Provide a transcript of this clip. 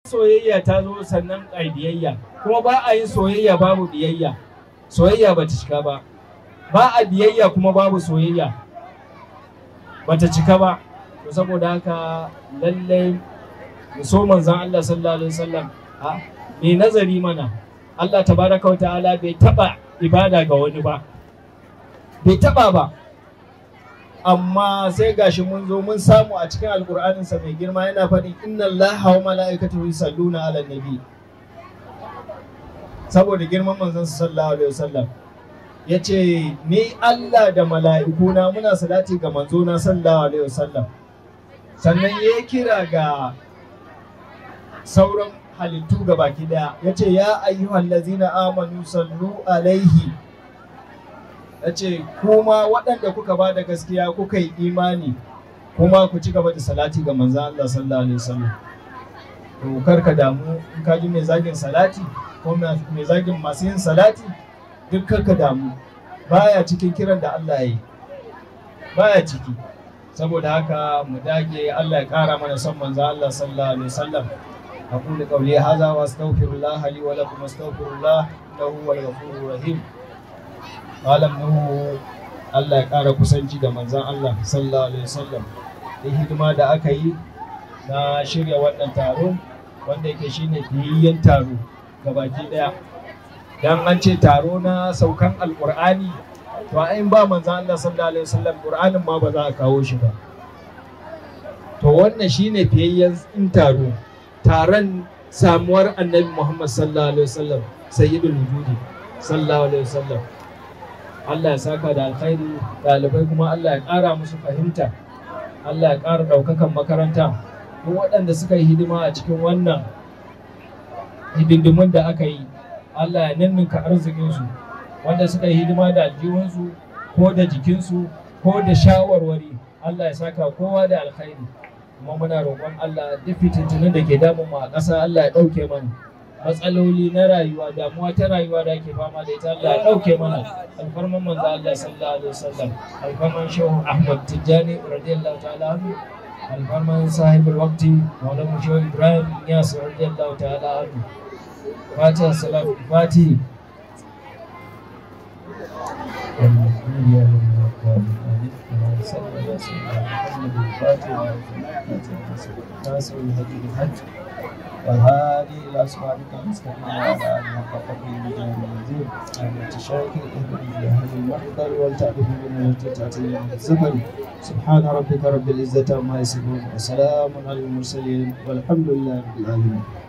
soyayya ta zo sannan a biyayya kuma ba a yin soyayya babu biyayya soyayya ba ta cika ba ba a biyayya kuma babu soyayya ba ta cika ba to saboda haka lallai mu so manzon Allah sallallahu alaihi wasallam a mai nazari mana Allah tabaraka wa ta'ala bai taba ibada ga wani ba bai taba ba amma sai gashi mun zo mun samu a cikin alkur'aninsa mai girma yana faɗin inna allaha wa mala'ikatahu yusalluna ala nabi saboda girman manzon sallallahu alaihi wasallam yace ni Allah da mala'ikuna muna salati ga manzona sallallahu alaihi wasallam sannan ya kira ga sauran halittu ga baki daya yace ya ayyuhal ladzina amanu sallu alaihi ya ce kuma waɗanda kuka ba da gaskiya kuka yi imani kuma ku ci gaba da salati ga manzan Allah sallallahu alaihi wasallam to kar ka damu in ka ji mai zagin salati ko mai zagin masu yin salati duk kar ka damu baya cikin kiran da Allah ya yi baya ciki saboda haka mu dage Allah ya kara mana son manzan Allah sallallahu alaihi wasallam أقول قولي هذا وأستغفر الله لي ولكم أستغفر الله إنه هو الغفور الرحيم malam nuhu Allah ya ƙara kusanci da manzan Allah sallallahu alaihi wasallam da hidima da aka yi na shirya wannan taro wanda yake shine fiyayyen taro baki daya dan an ce taro na saukan alqur'ani to in ba manzan Allah sallallahu alaihi wasallam qur'anin ma ba za a kawo shi ba to wannan shine fiyayyen in taro taron samuwar annabi Muhammad sallallahu alaihi wasallam sayyidul wujudi sallallahu alaihi wasallam Allah ya saka da alkhairi ɗalibai kuma Allah ya ƙara musu fahimta Allah ya ƙara ɗaukakan makaranta duk waɗanda suka yi hidima a cikin wannan hidindimun da aka yi Allah ya ninninka arzikinsu wanda suka yi hidima da aljihunsu ko da jikinsu ko da shawarwari Allah ya saka kowa da alkhairi kuma muna roƙon Allah duk fitintunan da ke damun mu a ƙasa Allah ya ɗauke mana matsaloli na rayuwa damuwa ta rayuwa da ake fama da ita Allah ya ɗauke mana alfarman manzo Allah sallallahu alaihi wasallam alfarman shehu Ahmad Tijjani radiyallahu ta'ala anhu alfarman sahibul waqti maulana shehu Ibrahim Iyas radiyallahu ta'ala anhu fatiha salam fatihi والهادي الى صراطك المستقيم وعلى اله حق قدره وجهه المنزل ان تشارك اهدنا في هذا المحضر ولتعرف بنا وتتعتي من الزفر سبحان ربك رب العزه عما يصفون وسلام على المرسلين والحمد لله رب العالمين